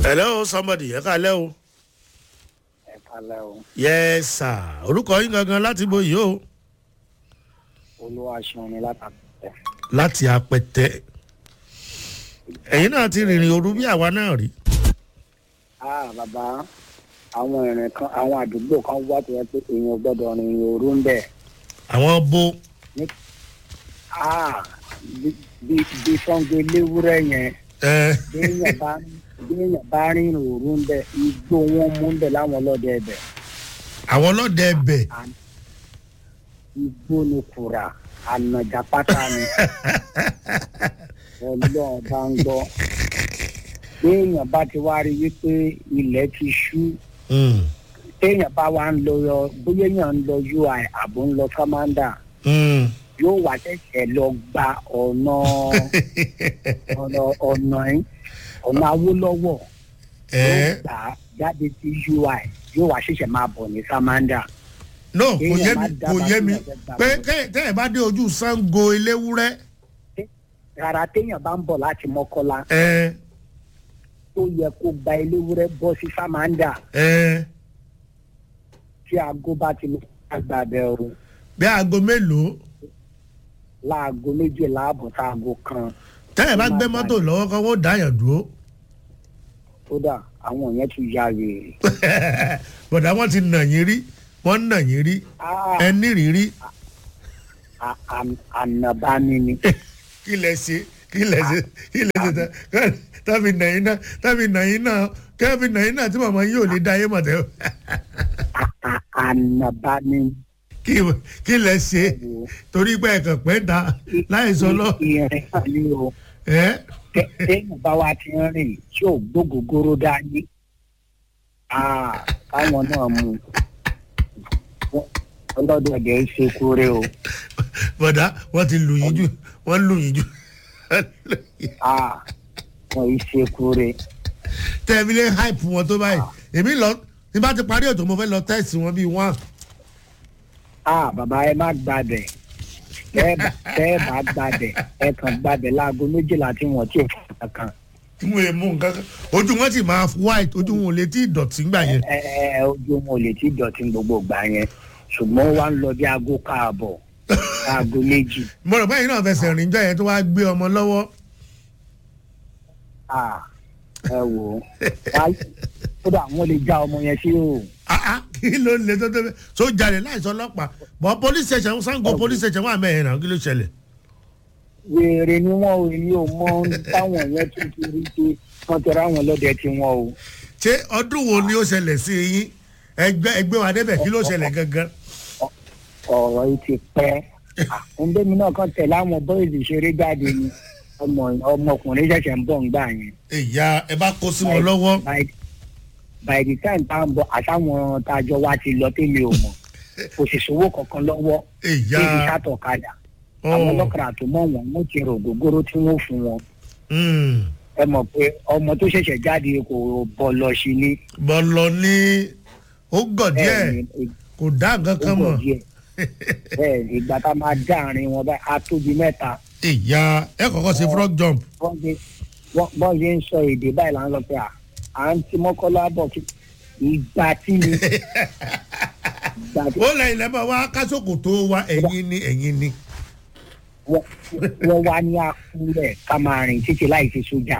hello somebody ẹ kálẹ́ o. ẹ kálẹ̀ o yes sir orúkọ yín gangan láti bo yìí o. olúwa ṣeun ni látàkùtẹ̀. láti apẹtẹ ẹ̀yin náà ti rìnrìn òru bí àwa náà rí. ah bàbá àwọn ìrìn kan àwọn àdúgbò kan wá tó yẹ pé èèyàn gbọ́dọ̀ rìn òru ń bẹ̀. àwọn bo ah bí bí bí sango léwúrẹ́ yẹn ẹ béèyàn bá béèyàn bá rìn òru ń bẹ̀ igbó wọn mú ń bẹ̀ láwọn ọlọ́dẹ ẹ̀bẹ̀. àwọn ọlọ́dẹ ẹbẹ̀ igbó ni kùrà ànàjà pátá ni ọlọ́run bá ń gbọ́ béèyàn bá ti wá rí wípé ilẹ̀ ti ṣú Mm, téèyàn bá wá ń lọ yọ bóyá èèyàn ń lọ ui àbò ń lọ commander mm. yóò wá ṣẹ̀ṣẹ̀ lọ gba ọ̀nà ọ̀nà ọ̀nà yín ọ̀nà awólọ́wọ̀ ẹ yóò gbà á jáde sí ui yóò wá ṣẹ̀ṣẹ̀ máa bọ̀ ní commander. no kò yé Kéèyàn mi má kò dábàá yé mi sí ọ̀fẹ́ gbà pé wọ́n. kẹ́- tẹ́ ẹ bá dé ojú sango eléwúrẹ́ rárá téèyàn bá ń bọ̀ láti mọ́kọ́lá ẹ tó yẹ kó gba eléwúrẹ́ bọ́ sí commander ẹ tí aago bá ti lọ àgbà bẹ̀rù bí aago mélòó láago méjìlá àbọ̀ sáago kan tẹ́ ẹ bá gbé mọ́tò lọ́wọ́ kan wọ́n dáyàn dúró kódà àwọn yẹn tún ya wèrè. bọ̀dá wọn ti nà yín rí wọ́n nà yín rí Ah, ẹ nírìírí a- a- ànàbáni ni. kí lẹ ṣe kí lẹ ṣe kí lẹ ṣe tá- tábì nà yín náà tábì nà yín náà kẹ́bì nà yín náà tí màmá yín ò lè dá yín mọ̀ tẹ́ A- a- ànàbáni. kí kí lẹ ṣe wo. torí pé ẹ̀kàn pẹ́ ta láì sọ lọ ìrìn kan ni o ẹ́ Tẹ- téèyàn bá wa ti ń rìn tí ò gbógógóró dání. Ah, káwọn náà mú un. Wọ́n- ọlọ́dọ̀dẹ̀ ṣe kúrẹ́ o. bọ̀dá wọ́n ti lù yín jù wọ́n lù yín jù Ah, wọ́n yìí ṣe kúrẹ́. tẹ́ẹ̀mí lé hype wọn tó báyìí èmi lọ tí bá ti parí ètò mo fẹ́ lọ tẹ́sì wọn bíi wọ́n Ah, bàbá ẹ má gbàbẹ̀. Tẹ́ ẹ bá tẹ́ ẹ bá gbàbẹ̀ ẹ kàn gbàbẹ̀ láago méjìlá tí wọ́n ti fún kankan. tí wọ́n èèmú nǹkan kan ojú wọn sì máa white ojú wọn ò lè tí ì dọ̀tí gbà yẹn ẹ ẹ ojú wọn ò lè ti dọ̀tí gbogbo gbà yẹn ṣùgbọ́n wà ń lọ bí aago káàbọ̀ aago méjì mo rò báyìí náà fẹsẹ̀ rìn jọ yẹn tó wá gbé ọmọ lọ́wọ́ Ah, ẹ wò ó Wá- kódà wọn lè já ọmọ yẹn sí o Ah, ah, kí ló lè tó tó bẹ́ẹ̀ tó jalè láìsọ ọlọ́pàá bọ́ police station sango police station wà mẹ́rin náà kí ló ṣẹlẹ̀ wèrè ni wọn ò ní o mọ ohun táwọn yẹn tún ti rí pé wọn tẹ̀ra àwọn ọlọ́dẹ tí wọn o ṣé ọdún wo ni ó ṣẹlẹ̀ sí yín ẹgbẹ́ ẹgbẹ́ wa débẹ̀ kí ló ṣẹlẹ̀ gangan ọ̀rọ̀ yìí ti pẹ́ ọ̀ndẹ́mi náà kàn tẹ̀lé àwọn bọ́ìsì ṣeré jáde ni ọmọ ọmọkùnrin ṣẹ̀ṣẹ̀ ń bọ̀ ń gbà yẹn. ìyá ẹ bá kó sí wọn lọ́wọ́ by by the time tá à ń bọ̀ àtàwọn tá a jọ wá ti lọ tẹ́lẹ̀ ò mọ̀ kò sì sówó kankan lọ́wọ́ ìyá débi sátọ̀kadà àwọn ọlọ́kadà tó mọ̀ wọ́n wọ́n ti rò gbogbooro tí wọ́n fún wọn Mm. ẹ mọ̀ pé ọmọ tó ṣẹ̀ṣẹ̀ jáde kò bọ̀ lọ sí ní bọ́lọ̀ ní ó gọ̀ díẹ̀ ni kò dá nǹkan ó kan bọ̀ mọ̀ díẹ̀ bẹ́ẹ̀ ni ìgbà tá a máa dá àárín wọn báyìí á tóbi mẹ́ta ìyá ẹ kọ́kọ́ ṣe frog jump wọ́n ṣe wọ́n wọ́n ṣe ń sọ èdè báyìí là ń lọ pé à à ń ti mọ́kànlá bọ̀ kí ìgbà tí ni ìgbà tí ó lẹ́yìn lẹ́bọ̀ wá kásòkò tó wá ẹ̀yìn ni ẹ̀yìn ni wọ́n wọ́n wá ní àkúrẹ́ ká máa rìn títí láì ṣe sójà.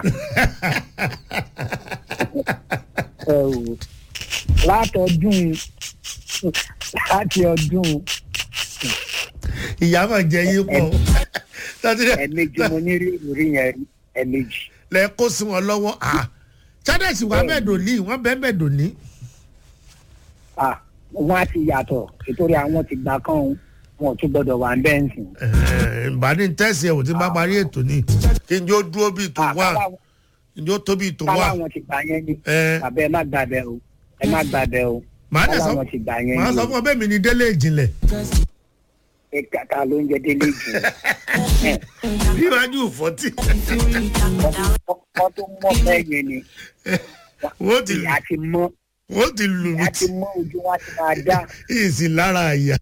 ẹ o látọdún láti ọdún ìyá máa jẹ yín pọ̀ tọ́tí ẹ̀ẹ̀mejì mo ní rí ìrírí yẹn rí ẹ̀ẹ̀mejì. lẹ kó sí wọn lọ́wọ́ à chades wà bẹ́ẹ̀ dòní wọ́n bẹ́ẹ̀ bẹ́ẹ̀ dòní Ah, wọ́n á ti yàtọ̀ nítorí àwọn ti gbà kán òun wọn ò tún gbọ́dọ̀ wà ń bẹ́ẹ̀ ń sìn. bá ní tẹ́sí ẹ̀ wò tí bá parí ètò ni kí n jó dúró bíi tó wà kí n jó tó bíi tó wà káláwọn ti gbà yẹn ni ẹ bàbá ẹ má gbàbẹ o ẹ má gbàbẹ o màá dẹ̀ sọ káláwọn ti gbà yẹn màá ni sọ o fún ọ bẹ́ẹ̀ mi ni délé ìjìnlẹ̀ ẹ kàkà ló ń jẹ délé jù níwájú fọ́tì wọ́n tó mọ́ bẹ́ẹ̀ yẹn ni wọ́n ti ìyá ti mọ́ wọ́n ti lù mí ìyá ti mọ́ ojú wa ti máa dá ìsìn lára àyà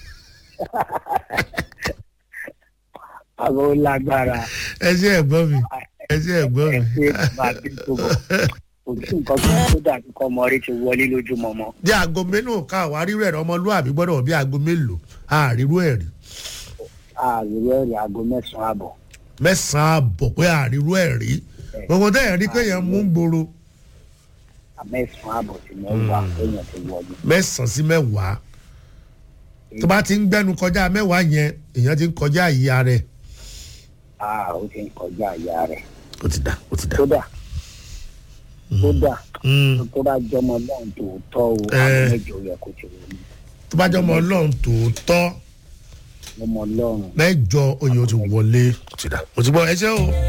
àwọn ó lágbára ẹ ṣe ẹ̀gbọ́n mi ẹ ṣe ẹ̀gbọ́n mi ẹ ṣe bàbá bí tó bọ̀ kò sí nǹkan tó tó dàbí kọ́ ọmọ rí ti wọlé lójúmọmọ. bí aago mélòó ká àwa rírú ẹ̀rọ ọmọlúwàbí gbọ́dọ̀ bí aago mélòó àrírú ẹ̀rí ààrẹ ẹ̀rì aago mẹ́sàn-án àbọ̀. mẹ́sàn-án àbọ̀ pé àrírú ẹ̀rí gbogbo tẹ́yẹ̀ rí pé yẹn mú gbòòrò mẹ́sàn-án àbọ̀ sí mẹ́wàá èèyàn ti wọlé. mẹ́sàn-án sí mẹ́wàá tó bá ti ń gbẹ́nu kọjá mẹ́wàá yẹn èèyàn ti ń kọjá ìyá rẹ̀ a ó ti ń kọjá ìyá rẹ̀. ó ti dà ó ti dà. kódà kódà Mm. tó bá jọmọ lọ́hùn tòótọ́ o Eh. àwọn mẹ́jọ yẹ kó ti wọlé. tó bá jẹ́ ọmọ ọlọ́run tòótọ́ ọmọ ọlọ́run. mẹ́jọ oyè ó ti wọlé ó ti dà ó ti gbọ́ ẹ ṣé o.